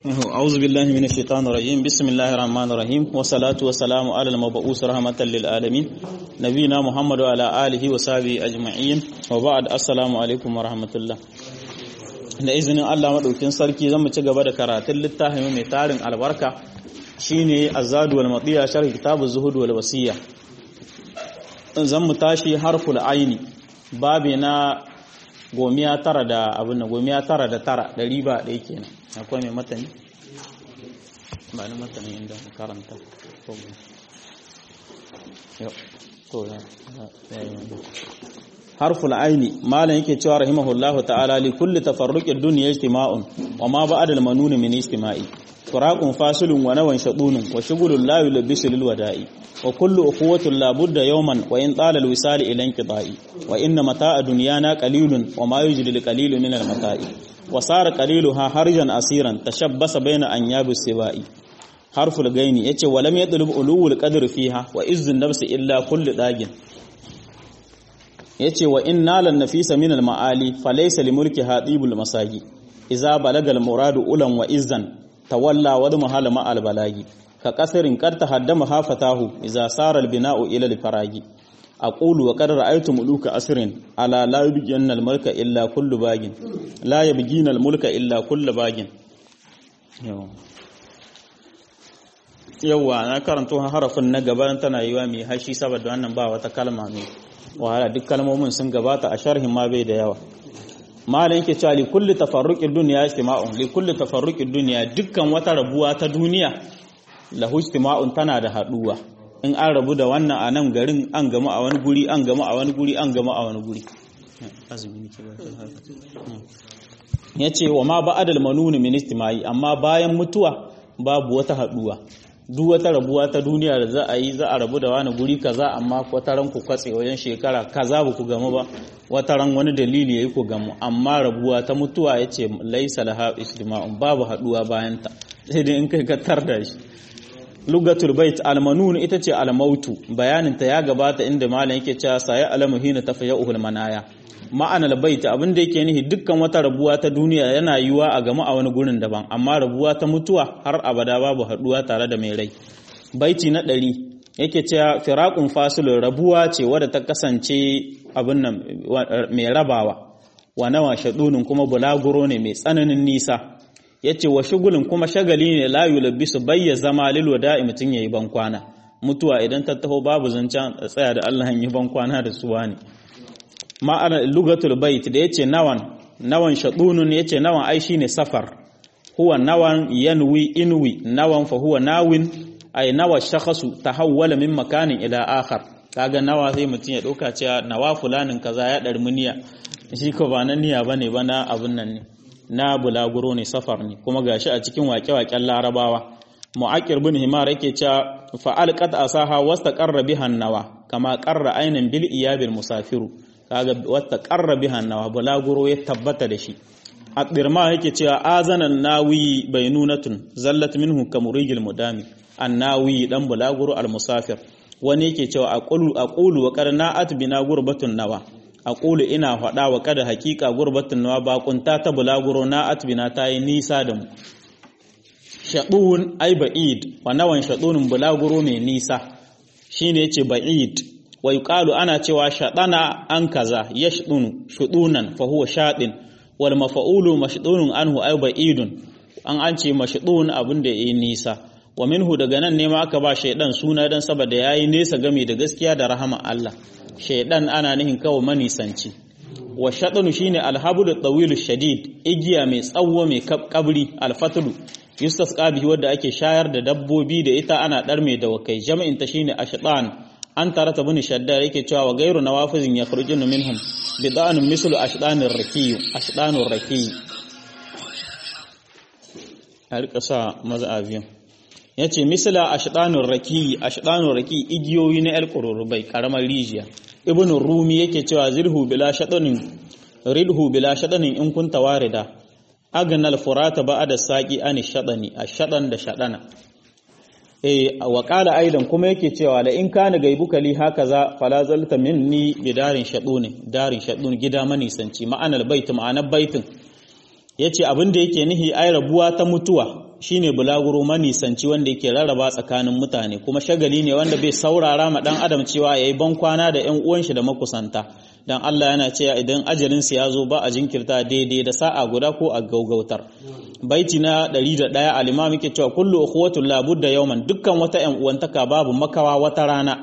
أعوذ بالله من الشيطان الرجيم بسم الله الرحمن الرحيم والصلاة والسلام على المبعوث رحمة للعالمين نبينا محمد وعلى آله وصحبه أجمعين وبعد السلام عليكم ورحمة الله da izinin Allah maɗaukin sarki zan mu ci gaba da karatun littafin mai tarin albarka shine azadu wal matiya sharh kitabu zuhud wal wasiya zan mu tashi harful aini babi na gomiya tara da abin da gomiya tara da tara ɗari ba ɗaya kenan akwai mai matani ba ni matani inda karanta harful aini malam yake cewa rahimahullahu ta'ala li kulli tafarruqid dunya ijtima'un wa ma ba'da al-manun min ijtima'i firaqun fasilun wa nawan shadunun wa shughulun la yulbisu lil wada'i wa kullu ukhuwatin la budda yawman wa in tala al-wisal ila inqita'i wa inna mata'a dunyana qalilun wa ma yujdi lil min al-mata'i wa sara qaliluha harjan asiran tashabbasa bayna anyabi sibai harful gaini yace wa lam yadlub ulul qadr fiha wa izzun nafsi illa kullu dagin yace wa inna lan nafisa min al maali falaysa li mulki hatibul masagi idza balagal muradu ulan wa izzan tawalla wa mahala ma al balagi ka qasrin qad tahaddama hafatahu idza sara al bina'u ila al faragi aqulu wa qad ra'aytu muluka asrin ala la yubgina al mulka illa kullu bagin la yubgina al mulka illa kullu bagin yawa na karanto harafin na gaban tana yiwa mai hashi saboda wannan ba wata kalma mai wahala duk kalmomin sun gabata a sharhin ma bai da yawa malam yake cewa li kulli tafarruqid dunya istima'un li kulli tafarruqid dunya dukkan wata rabuwa ta duniya lahu istima'un tana da haduwa in an rabu da wannan a nan garin an gama a wani guri an gama a wani guri an gama a wani guri azumi nake ba yace wa ma ba'adal manun min istima'i amma bayan mutuwa babu wata haduwa duk wata rabuwa ta duniya da za a yi za a rabu da wani guri kaza amma wata ran ku kwatse wajen shekara kaza ba ku gamu ba wata ran wani dalili yayi ku gamu amma rabuwa ta mutuwa yace laisa laha istima'un babu haduwa bayan ta sai dai in kai ka tarda shi lugatul bait almanun ita ce almautu bayanin ta ya gabata inda malam yake cewa saya alamu hina tafayuhul manaya ma'anar bait abin da yake nihi dukkan wata rabuwa ta duniya yana yiwa a gama a wani gurin daban amma rabuwa ta mutuwa har abada babu haduwa tare da mai rai baiti na ɗari yake cewa firaqun fasilun rabuwa ce wadda ta kasance abin nan mai rabawa wa nawa shadunin kuma bulaguro ne mai tsananin nisa yace wa shugulin kuma shagali ne la yulabbisu bayya zama lil wada'i mutun yayi ban kwana mutuwa idan ta taho babu zancen tsaya da Allah yi ban kwana da suwa ne ma'ana lugatul bait da yace nawan nawan shadunun yace nawan ai shine safar huwa nawan yanwi inwi nawan fa huwa nawin ai nawa shakhasu tahawwala min makanin ila akhar kaga nawa sai mutun ya dauka cewa nawa fulanin kaza ya dar muniya shi ko ba nan niyya bane ba na abun nan ne na bulaguro ne safar ne kuma gashi a cikin waƙe-waƙen larabawa mu'aqir bin himar yake cewa fa'al qad asaha wastaqarra biha nawa kama qarra aynan bil iyabil musafiru kaga wata qarra biha nawa bulaguro ya tabbata da shi at-dirma yake cewa azanan nawi bainunatun zallat minhu kamurigil mudami an-nawi dan bulaguro al-musafir wani yake cewa aqulu aqulu wa qarna'at bina gurbatun nawa aqulu ina faɗa wa kada hakika gurbatun nawa bakunta ta bulaguro na atbina ta yi nisa da mu shaɗun ai ba'id wa nawan shaɗunin bulaguro mai nisa shine yace ba'id wa yuqalu ana cewa shaɗana an kaza yashdunu shudunan fa huwa shaɗin wal mafa'ulu mashdunun anhu ai ba'idun an an ce mashdun abin da yayi nisa wa minhu daga nan ne ma aka ba shaidan suna dan saboda yayi nesa game da gaskiya da rahama Allah shaidan ana nihin kawo manisanci wa shaɗanu shine alhabulu tawilu shadid igiya mai tsawo mai kabri alfatulu yustasqa bihi wadda ake shayar da dabbobi da ita ana dar mai dawakai jam'in ta shine ashdan an tarata bin shaddar yake cewa wa gairu nawafizin yakhrujuna minhum bidanun mislu ashdanir rakiy ashdanur rakiy a rika sa maz'abiyan yace misla ashdanur rakiy ashdanur rakiy igiyoyi na alqururubai karamar rijiya ibn rumi yake cewa zirhu bila shadanin ridhu bila shadanin in kunta warida agnal furata ba'da saqi an shadani ashadan da shadana eh wa qala aidan kuma yake cewa la in kana gaibuka li hakaza fala zalta minni bidarin shaduni darin shadun gida manisanci ma'anar bait ma'anar baitin yace abin da yake nihi ai rabuwa ta mutuwa shine bulaguro manisanci wanda yake rarraba tsakanin mutane kuma shagali ne wanda bai saurara ma dan adam cewa yayi ban kwana da ƴan uwan shi da makusanta dan Allah yana cewa idan ajalin su ya zo ba a jinkirta daidai da sa'a guda ko a gaugautar baiti na 101 al-imam yake cewa kullu ukhuwatul la budda yawman dukkan wata ƴan uwantaka babu makawa wata rana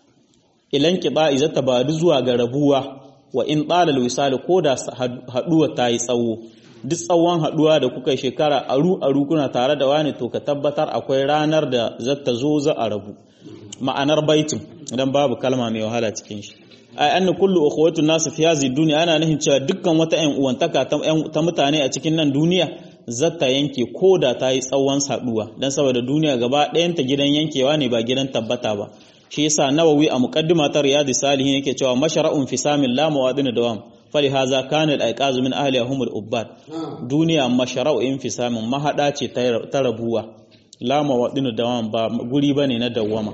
ilan kiba izata badu zuwa ga rabuwa wa in ɗalal wisali ko da haɗuwa ta yi tsawo duk tsawon haɗuwa da kuka shekara aru aru kuna tare da wani to ka tabbatar akwai ranar da zata zo za a rabu ma'anar baitin idan babu kalma mai wahala cikin shi ai anna kullu ukhwatu nas fi hadhihi dunya ana nufin cewa dukkan wata ƴan uwantaka ta mutane a cikin nan duniya zata yanke ko da ta yi tsawon haɗuwa dan saboda duniya gaba ɗayanta gidan yankewa ne ba gidan tabbata ba shi yasa nawawi a muqaddima ta riyadi salihin yake cewa mashara'un fi samin la mawadin dawam fali haza kana al-aiqazu min ahli humul ubbad duniya mashara'u in fi samin mahada ce ta rabuwa la mawadin dawam ba guri bane na dawama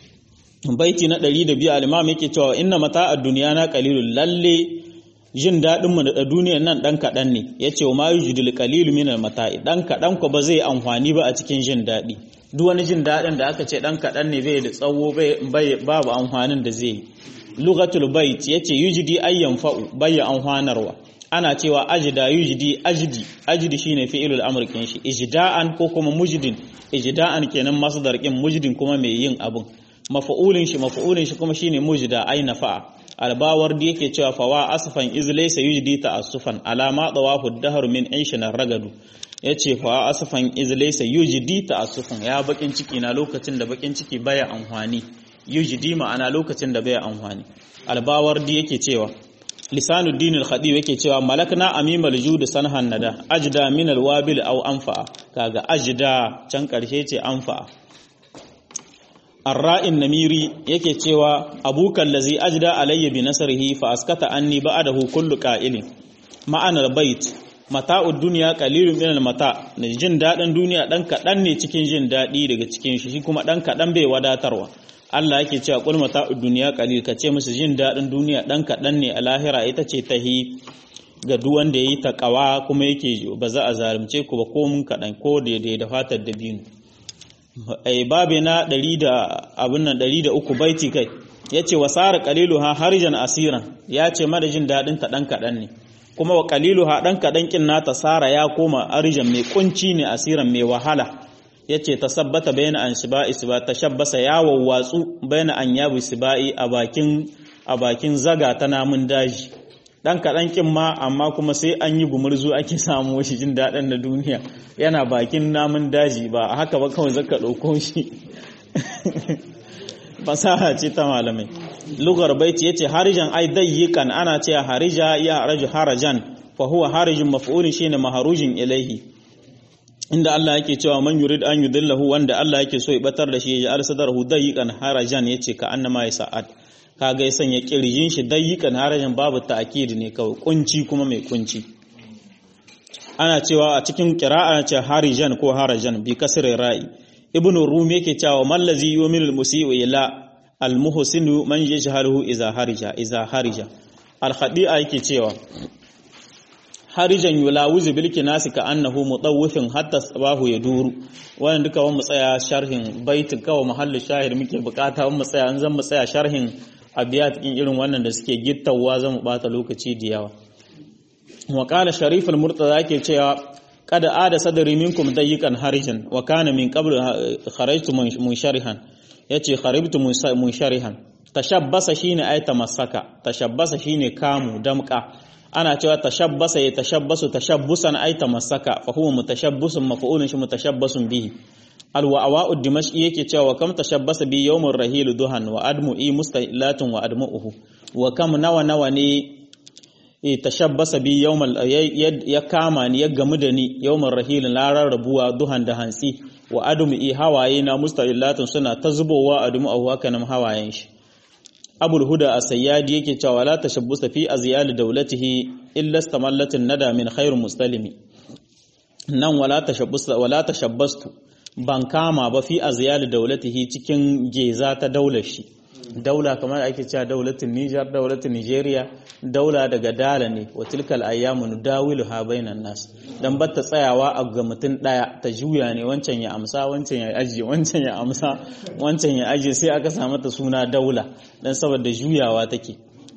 baiti na 102 al-imam yake cewa inna mata'ad dunya na qalilul lalle jin daɗin mu da duniyar nan ɗan kaɗan ne ya ce wa ma yujidul qalilu min al-mata'i ɗan kaɗan ko ba zai amfani ba a cikin jin daɗi duk wani jin daɗin da aka ce ɗan kaɗan ne bai da tsawo babu amfanin da zai yi lugatul bait ya ce yujidi ayyan fa'u bayya amfanarwa ana cewa ajida yujidi ajidi ajidi shine fi'ilul amr kin shi ijda'an ko kuma mujdin ijda'an kenan masdar kin mujdin kuma mai yin abun mafa'ulin shi mafa'ulin shi kuma shine mujda ay nafa'a albawar da yake cewa fawa asfan iz laysa yujdi ta'assufan alama dawahu dahr min aishina ragadu yace fawa asfan iz laysa yujdi ta'assufan ya bakin ciki na lokacin da bakin ciki baya amfani yujdi ma'ana lokacin da baya amfani albawar da yake cewa lisanuddin al-khadib yake cewa malakna amimal jud sanhan nada ajda min al-wabil aw anfa kaga ajda can karshe ce anfa arra'in namiri yake cewa abukan lazi ajda alayya bi nasrihi fa askata anni ba'dahu kullu qa'ilin ma'anar bait mata'ud dunya qalilun min al-mata ne jin dadin duniya dan kadan ne cikin jin dadi daga cikin shi shi kuma dan kadan bai wadatarwa Allah yake cewa qul mata'ud dunya qalil kace musu jin dadin duniya dan kadan ne a lahira ita ce tahi ga duk wanda yayi takawa kuma yake ba za a zalunce ku ba ko mun kadan ko daidai da fatar dabino ai babe na 100 da abin nan 103 baiti kai yace wasara qaliluha harijan asiran yace mara jin dadin ta dan kadan ne kuma wa qaliluha dan kadan kin nata sara ya koma arijan mai kunci ne asiran mai wahala yace tasabbata bayna an shiba'i siba tashabbasa ya wawwatsu bayna an yabu sibai a bakin a bakin zaga ta namun daji dan kaɗan kin ma amma kuma sai an yi gumurzu ake samu shi jin daɗin na duniya yana bakin namun daji ba haka ba kawai zaka ɗauko shi fasaha ce ta malamai lugar baiti yace harijan ai dayyikan ana ce harija ya haraju harajan fa huwa harijun maf'ulun shine maharujin ilaihi inda Allah yake cewa man yurid an yudillahu wanda Allah yake so ya batar da shi ya alsadarhu dayyikan harajan yace ka annama ya sa'ad kaga ya sanya kirjin shi dayyikan harajan babu ta'kid ne kawai kunci kuma mai kunci ana cewa a cikin qira'a ce harijan ko harajan bi kasri ra'i ibn rumi yake cewa mallazi yu'minu al-musii'u ila al-muhsinu man yajhaluhu iza harija iza harija al-khadi'a yake cewa harijan yulawuzu bil kinasi ka annahu mutawwifin hatta sabahu yaduru wannan duka wani tsaya sharhin baitin kawai mahallin shahid muke bukata wani tsaya an zan mu tsaya sharhin abiyat din irin wannan da suke gittawa zan mu bata lokaci da yawa wa qala sharif al-murtaza yake cewa kada ada sadri minkum dayiqan harijan wa kana min qabl kharajtu munsharihan yace kharibtu munsharihan tashabbasa shine ay tamassaka tashabbasa shine kamu damka ana cewa tashabbasa ya tashabbasu tashabbusan ay tamassaka fa huwa mutashabbisun maf'ulun shi mutashabbasun bihi alwa'a'u dimashqi yake cewa kam tashabbasa bi yawmur rahil duhan wa admu i mustahilatun wa admu'uhu wa kam nawa nawa ne e tashabbasa bi yawmal ya kama ni ya gamu da ni yawmur rahil larar rabuwa duhan da hantsi wa admu i hawaye na mustahilatun suna ta zubowa admu'uhu haka nan hawayen shi abul huda as-sayyadi yake cewa la tashabbusa fi azyal dawlatihi illa istamallatin nada min khair mustalimi nan wala tashabbusa wala tashabbastu ban kama ba fi azyal dawlatihi cikin geza ta daular shi daula kamar ake cewa daulatin Niger daulatin Nigeria daula daga dala ne wa tilkal ayyamu nudawilu ha bainan nas dan batta tsayawa a ga mutum daya ta juya ne wancan ya amsa wancan ya aje wancan ya amsa wancan ya aje sai aka samu ta suna daula dan saboda juyawa take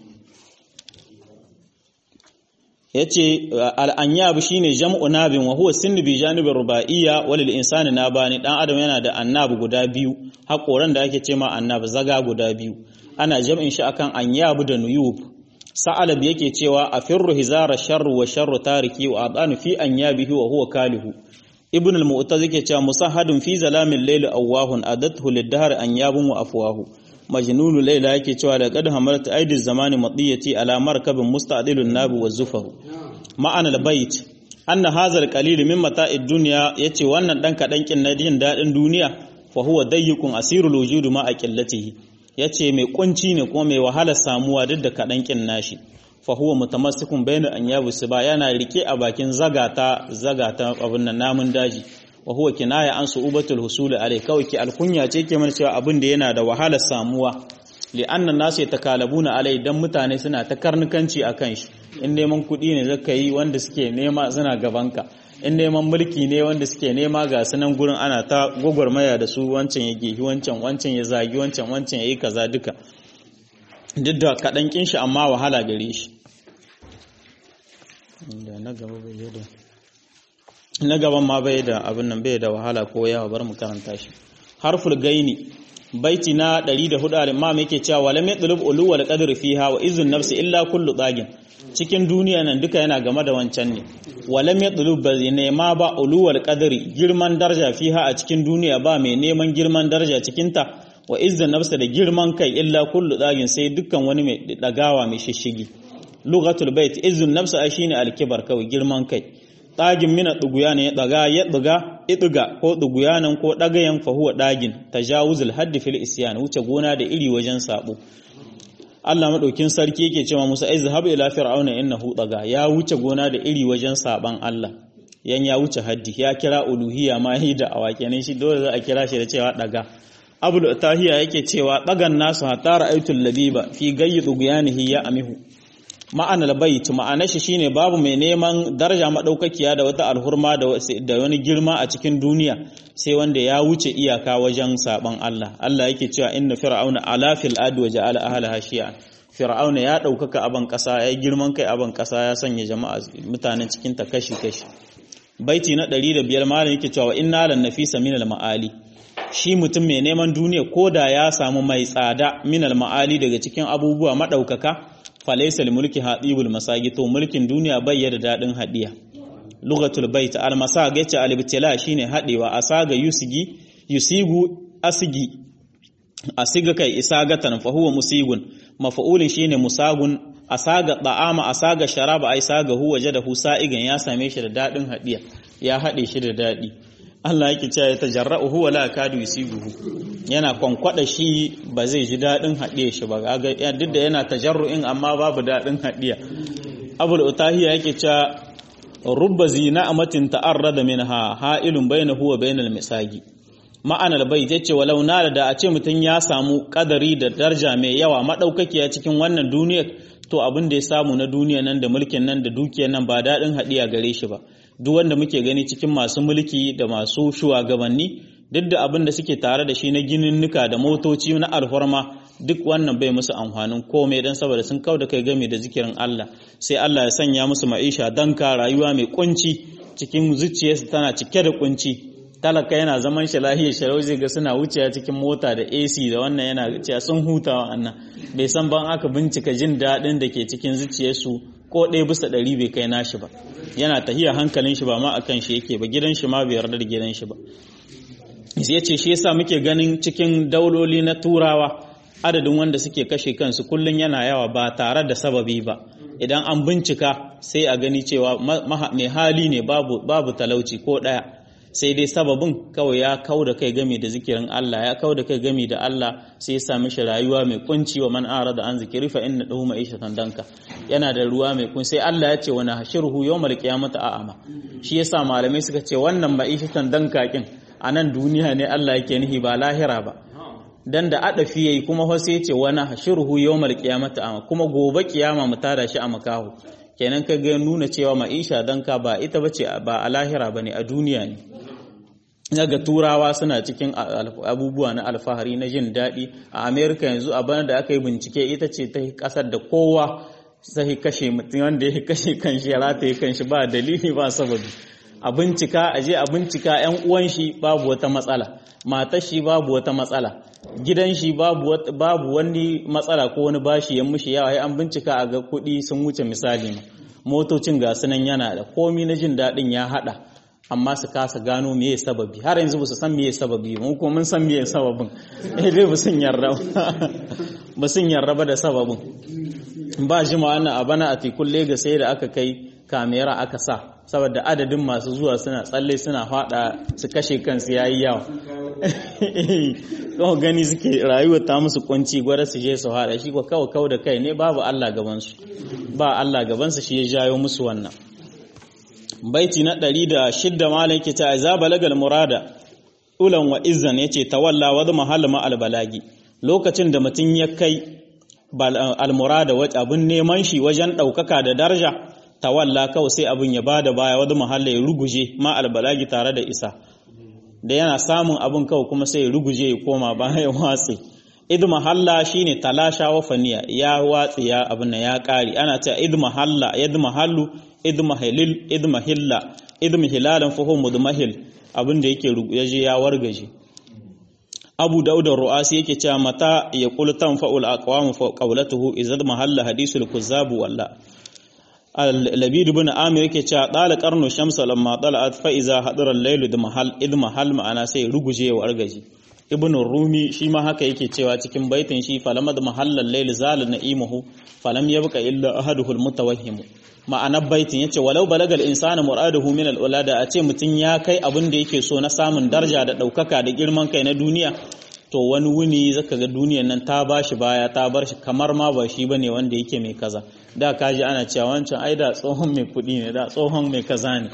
yace al-anyab shine jam'u nabin wa huwa sinnu bi janibir ruba'iyya walil insani nabani dan adam yana da annab guda biyu hakoran da ake cewa annab zaga guda biyu ana jam'in shi akan anyab da nuyub sa'alab yake cewa afirru hizara sharru wa sharru tariki wa adanu fi anyabihi wa huwa kalihu ibn al-mu'taz yake cewa musahadun fi zalamin layl awahun adathu lid-dahr anyabun wa afwahu majnunu layla yake cewa da qad hamalat aidiz zamani madiyati ala markabin musta'dilun nabi wa zufaru ma'ana al-bait anna hadha al-qalil min mata'id dunya yace wannan dan kadan kin na jin dadin duniya fa huwa dayyikun asirul wujud ma aqillatihi yace mai kunci ne kuma mai wahalar samuwa duk da kadan kin nashi fa huwa mutamassikun bayna anyabu siba yana rike a bakin zagata zagata abun nan namun daji wa huwa kinaya an su'ubatul husul alai kawai ki alkunya ce ke mana cewa abin da yana da wahalar samuwa li anna nasu yatakalabuna alai dan mutane suna ta karnukanci akan shi in neman kuɗi ne zaka yi wanda suke nema suna gabanka in neman mulki ne wanda suke nema ga sunan gurin ana ta gwagwarmaya da su wancan ya gehi wancan wancan ya zagi wancan wancan ya yi kaza duka duk da kaɗan kin shi amma wahala gare shi na gaban ma bai da abin nan bai da wahala ko yawa bar mu karanta shi harful gaini baiti na 104 al-imam yake cewa walam yatlub ulu wal qadr fiha wa izun nafsi illa kullu dagin cikin duniya nan duka yana game da wancan ne walam yatlub ba nema ba ulu wal qadri girman daraja fiha a cikin duniya ba mai neman girman daraja cikin ta wa izun nafsi da girman kai illa kullu dagin sai dukkan wani mai dagawa mai shishigi lughatul bait izun nafsi shine al-kibar kawai girman kai ɗagin mina ɗuguya ne ya ɗaga ya ɗuga iɗuga ko ɗuguyanan ko ɗagayen fahuwa ɗagin tajawuzul haddi fil isyan wuce gona da iri wajen sabo Allah madaukin sarki yake cewa Musa ai zahab ila fir'auna innahu ɗaga ya wuce gona da iri wajen saban Allah yan ya wuce haddi ya kira uluhiyya ma yi da awakenin shi dole za a kira shi da cewa ɗaga abul tahiya yake cewa ɗagan nasu hatta ra'aytul labiba fi gayyi ɗuguyanihi ya amihu ma'anar bait ma'anar shi shine babu mai neman daraja madaukakiya da wata alhurma da wani girma a cikin duniya sai wanda ya wuce iyaka wajen saban Allah Allah yake cewa inna fir'auna ala fil adi wa ja'ala ahlaha shi'a fir'auna ya daukaka aban kasa ya girman kai aban kasa ya sanya jama'a mutanen cikin ta kashi kashi baiti na 105 malam yake cewa inna lan nafisa min al ma'ali shi mutum mai neman duniya koda ya samu mai tsada min al ma'ali daga cikin abubuwa madaukaka falaisal mulki hadibul masagi to mulkin duniya bai da dadin hadiya lugatul bait al masag yace al ibtila shine hadewa asaga yusigi yusigu asigi asiga kai isagatan fa huwa musigun mafa'ulin shine musagun asaga da'ama asaga sharaba ai saga huwa jadahu sa'igan ya same shi da dadin hadiya ya hade shi da dadi Allah yake cewa ya tajarra'u huwa la kadu yusibuhu yana kwankwada shi ba zai ji dadin haɗiye shi ba ga duk da yana tajarru'in amma babu dadin haɗiya Abul Utahiya yake cewa rubba zina'amatin ta'arrada minha ha'ilun bainahu wa bainal misagi ma'anar bai yace walau na da a ce mutum ya samu kadari da darja mai yawa madaukakiya cikin wannan duniyar to abin da ya samu na duniya nan da mulkin nan da dukiyar nan ba dadin haɗiya gare shi ba duk wanda muke gani cikin masu mulki da masu shugabanni duk da abin da suke tare da shi na gininnuka da motoci na alfarma duk wannan bai musu amfanin komai don saboda sun kau da kai game da zikirin Allah sai Allah ya sanya musu ma'isha danka rayuwa mai kunci cikin zuciyarsu tana cike da kunci talaka yana zaman shi lahiyar sharau zai ga suna wucewa cikin mota da AC da wannan yana cewa sun huta wannan bai san ban aka bincika jin daɗin da ke cikin zuciyarsu ko ɗaya bisa ɗari bai kai nashi ba yana tahiya hankalin shi ba ma akan shi yake ba gidan shi ma bai yarda da gidan shi ba ya ce shi yasa muke ganin cikin dauloli na turawa adadin wanda suke kashe kansu kullum yana yawa ba tare da sababi ba idan an bincika sai a gani cewa mai hali ne babu talauci ko ɗaya sai dai sababin kawai ya kau da kai gami da zikirin Allah ya kau da kai gami da Allah sai ya sami shi rayuwa mai kunci wa man arada an zikiri fa inna dahu ma'ishatan danka yana da ruwa mai kun sai Allah ya ce wa nahshuruhu yawmal qiyamati a'ama shi yasa malamai suka ce wannan ma'ishatan danka kin a nan duniya ne Allah yake nihi ba lahira ba dan da adafi yayi kuma fa sai ce wani hashiruhu yawmal qiyamati ama kuma gobe kiyama mu tada shi a makahu kenan ka ga nuna cewa ma'isha dan ka ba ita bace ba a lahira bane a duniya ne daga turawa suna cikin abubuwa na alfahari na jin daɗi a amerika yanzu a bana da aka yi bincike ita ce ta kasar da kowa sai kashe mutum wanda ya kashe kanshi ya rataye kanshi ba dalili ba sababi a bincika a je a bincika yan uwan shi babu wata matsala matar shi babu wata matsala gidan shi babu babu wani matsala ko wani bashi ya mushi yawa an bincika a ga kuɗi sun wuce misali ma motocin ga sunan yana da komi na jin daɗin ya haɗa amma su kasa gano meye sababi har yanzu ba su san meye sababi mu kuma mun san meye sababin eh dai ba sun yarda ba sun yarda ba da sababin ba jima wannan a bana a tikun Legas sai da aka kai kamera aka sa saboda adadin masu zuwa suna tsalle suna fada su kashe kansu yayi yawa kawai gani suke rayuwa ta musu kunci gwada su je su hada shi ko kawai kawai da kai ne babu Allah gabansu ba Allah gabansu shi ya jayo musu wannan baiti na ɗari da shidda malam yake ta za balagal murada ulan wa izzan yace tawalla wa mahall ma albalagi lokacin da mutum ya kai almurada wa abun neman shi wajen ɗaukaka da daraja tawalla kawai sai abun ya bada baya wa mahalla ya ruguje ma albalagi tare da isa da yana samun abun kawai kuma sai ya ruguje ya koma baya ya watse id mahalla shine talasha wa faniya ya watsi ya abun nan ya kare ana cewa id mahalla yad mahallu idmahilil idmahilla idmahilalan fa huwa mudmahil abin da yake yaje ya wargaje Abu Dawud ar-Ru'asi yake cewa mata ya qul tanfa'ul aqwam fa qawlatuhu izad mahalla hadisul kuzzab walla Al-Labid ibn Amir yake cewa dala qarnu shamsa lamma tala'at fa iza hadara al-layl idmahal idmahal ma'ana sai ruguje ya wargaje Ibn Rumi shi ma haka yake cewa cikin baitin shi falamad mahallal layl zala na'imuhu falam yabqa illa ahaduhul mutawahhim ma'anar baitin yace walau balagal insana muraduhu min al-ulada a ce mutun ya kai abin da yake so na samun daraja da daukaka da girman kai na duniya to wani wuni zaka ga duniyar nan ta bashi baya ta bar shi kamar ma ba shi bane wanda yake mai kaza da kaji ana cewa wancan ai da tsohon mai kudi ne da tsohon mai kaza ne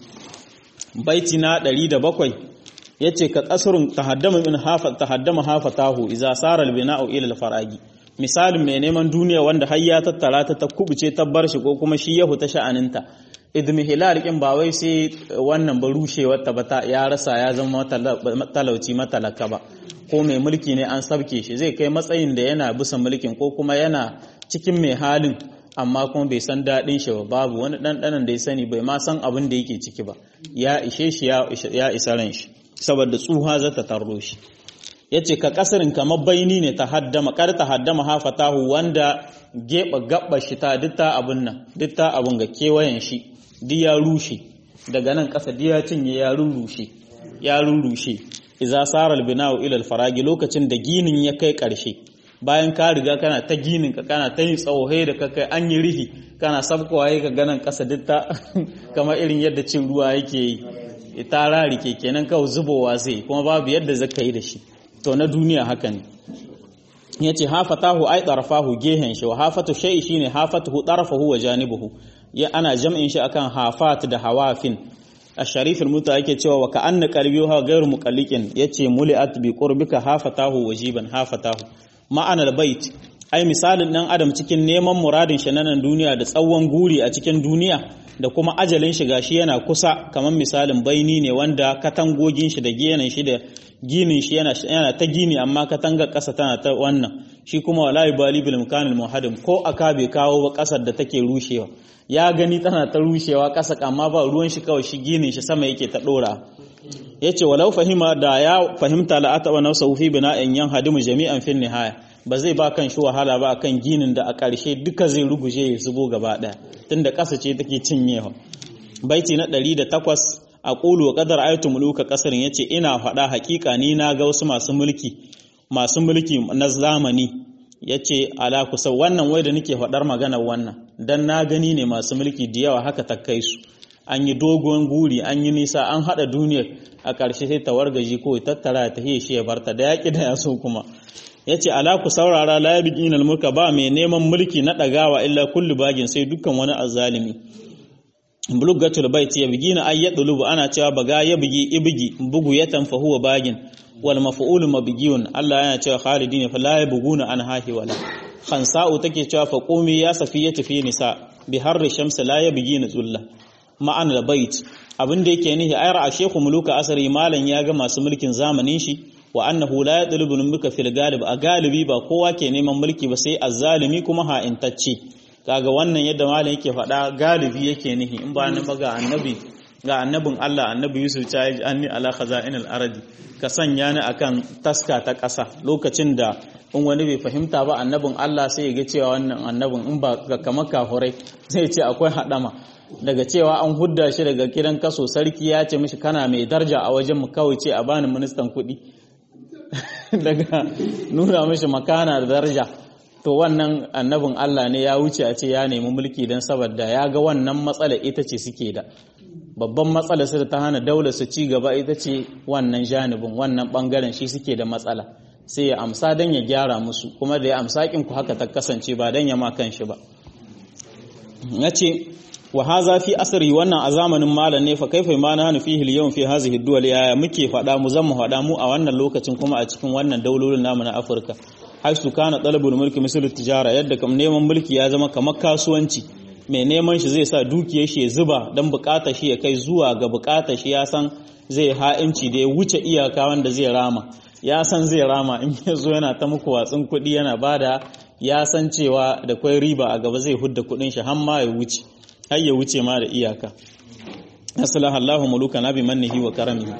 baiti na 107 yace ka kasrun tahaddama min hafa tahaddama hafatahu idza sara al-bina'u ila al-faragi misalin mai neman duniya wanda har ya tattara ta ta kubuce ta bar shi ko kuma shi ya huta sha'aninta idmi hilal kin ba wai sai wannan ba rushewar ta bata ya rasa ya zama talauci matalaka ba ko mai mulki ne an sabke shi zai kai matsayin da yana bisa mulkin ko kuma yana cikin mai halin amma kuma bai san daɗin shi ba babu wani ɗanɗanan da ya sani bai ma san abin da yake ciki ba ya ishe shi ya isa ran shi saboda tsuha za ta tarro shi ya ce ka kasarin kamar baini ne ta haddama kar ta haddama hafatahu wanda geba gabba shi ta duk ta abun nan duk ta abun ga kewayen shi duk ya rushe daga nan kasa duk ya cinye ya rurrushe ya rurrushe idza sara albina'u ila alfaragi lokacin da ginin ya kai karshe bayan ka riga kana ta ginin ka kana ta yin tsawo da ka kai an yi rihi kana sabkowa ka ganan kasa duk ta kamar irin yadda cin ruwa yake yi ta rarike kenan kawai zubowa zai kuma babu yadda zaka yi da shi to na duniya haka ne ya ce hafatahu ai ɗarfahu gehen shi wa hafatu shai shi ne hafatuhu ɗarfahu wa janibuhu ya ana jam'in shi akan hafat da hawafin a sharifin muta yake cewa wa ka anna qalbi ha ghairu muqalliqin yace muli'at bi qurbika hafatahu wajiban hafatahu ma'anar bait ai misalin dan adam cikin neman muradin shi nan duniya da tsawon guri a cikin duniya da kuma ajalin shi gashi yana kusa kamar misalin baini ne wanda katangogin shi da genan shi da ginin shi yana yana ta gini amma katanga ƙasa tana ta wannan shi kuma wala yubali bil mkanil muhadim ko aka bai kawo ba ƙasar da take rushewa ya gani tana ta rushewa ƙasa amma ba ruwan shi kawai shi ginin shi sama yake ta dora yace walau fahima da ya fahimta la ataba nafsa fi bina'in yan hadimu jami'an fin nihaya ba zai ba kan shi wahala ba akan ginin da a ƙarshe duka zai ruguje ya zubo gaba ɗaya tunda ƙasa ce take cinyewa baiti na 108 a ƙulu wa ƙadar ayatu muluka ƙasar ya ce ina faɗa haƙiƙa ni na ga wasu masu mulki masu mulki na zamani ya ce ala kusa wannan wai da nake faɗar maganar wannan dan na gani ne masu mulki da yawa haka ta kai su an yi dogon guri an yi nisa an haɗa duniyar a ƙarshe sai ta wargaji ko tattara ta hiye shi ya barta da yaƙi da ya so kuma ya ce ala ku saurara la ya bikin mulka ba mai neman mulki na ɗagawa illa kullu bagin sai dukkan wani azzalimi buluggatul bait ya bigi na ayyad dulubu ana cewa baga ya bigi ibigi bugu ya tanfa huwa bagin wal maf'ul mabghiyun Allah yana cewa khalidin fa la yabghuna an hahi wala khansa'u take cewa fa qumi ya safiyatu fi nisa bi harri shams la yabghina zulla ma'an al bait abin da yake nihi ayar a shekhu muluka asari malan ya ga masu mulkin zamanin shi wa annahu la yadlubu mulka fil galib a galibi ba kowa ke neman mulki ba sai azzalimi kuma ha'intacce kaga wannan yadda malam yake faɗa galibi yake nihi in ba ni ga annabi ga annabin Allah annabi Yusuf ta yi anni ala khaza'inil ardi ka sanya ni akan taska ta ƙasa lokacin da in wani bai fahimta ba annabin Allah sai ya ga cewa wannan annabin in ba ga kamar kafurai zai ce akwai hadama daga cewa an hudda shi daga gidan kaso sarki ya ce mishi kana mai darja a wajen mu kawai ce a bani ministan kuɗi daga nuna mishi makana da daraja to wannan annabin Allah ne ya wuce a ce ya nemi mulki don saboda ya ga wannan matsala ita ce suke da babban matsala su da ta hana daular su ci gaba ita ce wannan janibin wannan bangaren shi suke da matsala sai ya amsa don ya gyara musu kuma da ya amsa ku haka ta kasance ba don ya ma kan shi ba na ce wa haza fi asri wannan a zamanin malam ne fa kaifa ma na hanu fihi al fi hazihi duwal ya muke faɗa mu zan mu faɗa mu a wannan lokacin kuma a cikin wannan daulolin namu na Afirka haisu kana talabul mulki misal tijara yadda kam neman mulki ya zama kamar kasuwanci mai neman shi zai sa dukiyar shi ya zuba dan bukatar shi ya kai zuwa ga bukatar shi ya san zai ha'inci da ya wuce iyaka wanda zai rama ya san zai rama in ya zo yana ta muku watsin kuɗi yana bada ya san cewa da kwai riba a gaba zai hudda kuɗin shi har ma ya wuce har ya wuce ma da iyaka aslaha Allahu mulukana bi mannihi wa karamihi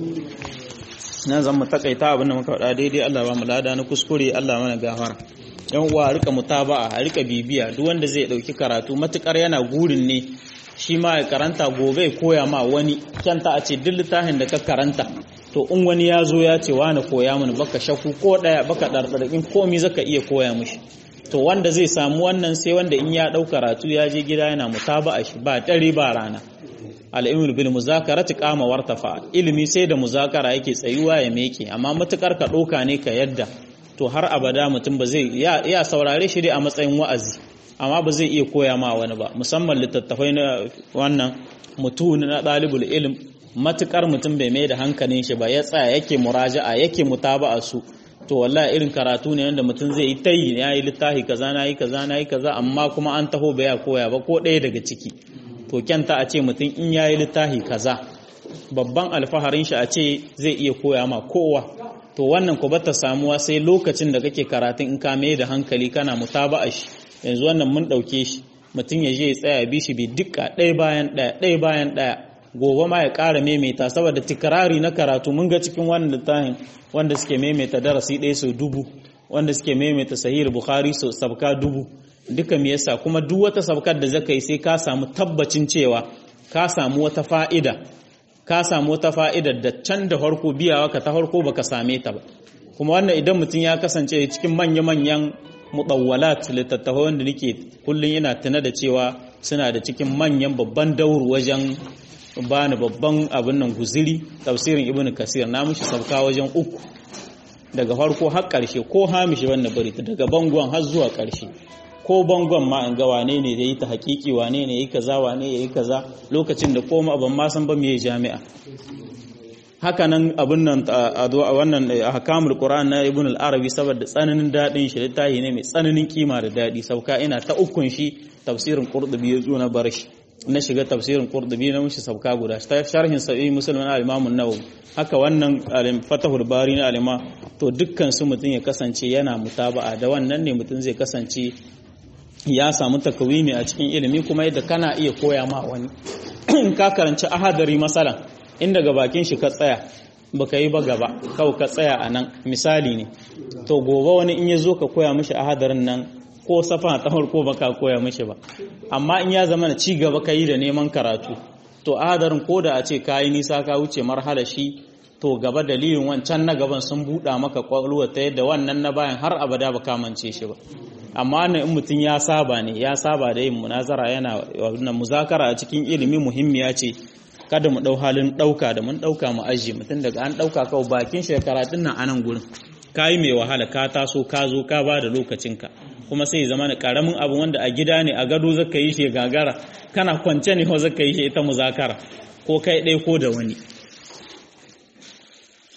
nan zan mu takaita abin da muka faɗa daidai Allah ba mu lada na kuskure Allah mana gafara yan uwa a rika mutaba'a a rika bibiya duk wanda zai dauki karatu matukar yana gurin ne shi ma ya karanta gobe koya ma wani kyanta a ce duk littafin da ka karanta to in wani ya zo ya ce wani koya mini baka shaku ko daya baka dardarkin komi zaka iya koya mishi to wanda zai samu wannan sai wanda in ya dau karatu ya je gida yana mutaba'a shi ba dare ba rana al'ilmul bil muzakarati qama wartafa ilimi sai da muzakara yake tsayuwa ya meke amma matukar ka doka ne ka yadda to har abada mutum ba zai ya saurare shi dai a matsayin wa'azi amma ba zai iya koya ma wani ba musamman littattafai na wannan mutune na dalibul ilm matukar mutum bai mai da hankalin shi ba ya tsaya yake muraja'a yake mutaba'a su to wallahi irin karatu ne wanda mutum zai yi tayi ya yi littafi kaza na yi kaza na yi kaza amma kuma an taho bai koya ba ko ɗaya daga ciki to kyanta a ce mutum in yayi littafi kaza babban alfaharin shi a ce zai iya koya ma kowa to wannan ku bata samuwa sai lokacin da kake karatun in ka mai da hankali kana mutaba'a shi yanzu wannan mun dauke shi mutum ya je ya tsaya bi shi bi dukka ɗaya bayan ɗaya ɗaya bayan ɗaya gobe ma ya ƙara maimaita saboda tikrari na karatu mun ga cikin wannan littafin wanda suke maimaita darasi ɗaya sau dubu wanda suke maimaita sahih bukhari sau sabka dubu duka me yasa kuma duk wata sabkar da zaka yi sai ka samu tabbacin cewa ka samu wata fa'ida ka samu wata fa'ida da can da farko biyawa ka ta farko baka same ta ba kuma wannan idan mutum ya kasance cikin manya-manyan mutawwalat littattafai wanda nake kullum yana tuna da cewa suna da cikin manyan babban dauru wajen bani babban abin nan guziri tafsirin ibnu kasir na mushi sabka wajen uku daga farko har ƙarshe ko hamishi wannan bari daga bangon har zuwa ƙarshe ko bangon ma an ga wane ne da yi ta hakiki wane ne yi kaza wane ya yi kaza lokacin da koma ban ma san ba me jami'a haka nan abin nan a wannan ahkamul qur'an na ibn al-arabi saboda tsananin dadin shi littafi ne mai tsananin kima da dadi sauka ina ta ukun shi tafsirin qurtubi yazo na barshi na shiga tafsirin qurtubi na mushi sauka guda ta sharhin sahih muslim na al-imam an-nawawi haka wannan fatahul bari na alima to dukkan su mutun ya kasance yana mutaba'a da wannan ne mutun zai kasance ya samu takawimi a cikin ilimi kuma yadda kana iya koya ma wani in ka karanci ahadari masala in daga bakin shi ka tsaya baka yi ba gaba kawai ka tsaya a nan misali ne to gobe wani in ya zo ka koya mishi ahadarin nan ko safa ta farko baka koya mishi ba amma in ya zama na ci gaba ka yi da neman karatu to ahadarin ko da a ce ka yi nisa ka wuce marhala shi to gaba dalilin wancan na gaban sun buɗa maka kwakwalwa ta yadda wannan na bayan har abada ba kamance shi ba amma ne in mutum ya saba ne ya saba da yin munazara yana wannan muzakara a cikin ilimi muhimmiya ce kada mu dau halin dauka da mun dauka mu aji mutum daga an dauka kawai bakin shekaratun nan anan gurin kayi mai wahala ka taso ka zo ka ba da lokacinka kuma sai zama na karamin abu wanda a gida ne a gado zaka yi shi gagara kana kwance ne ko zaka yi shi ita muzakara ko kai ɗaya ko da wani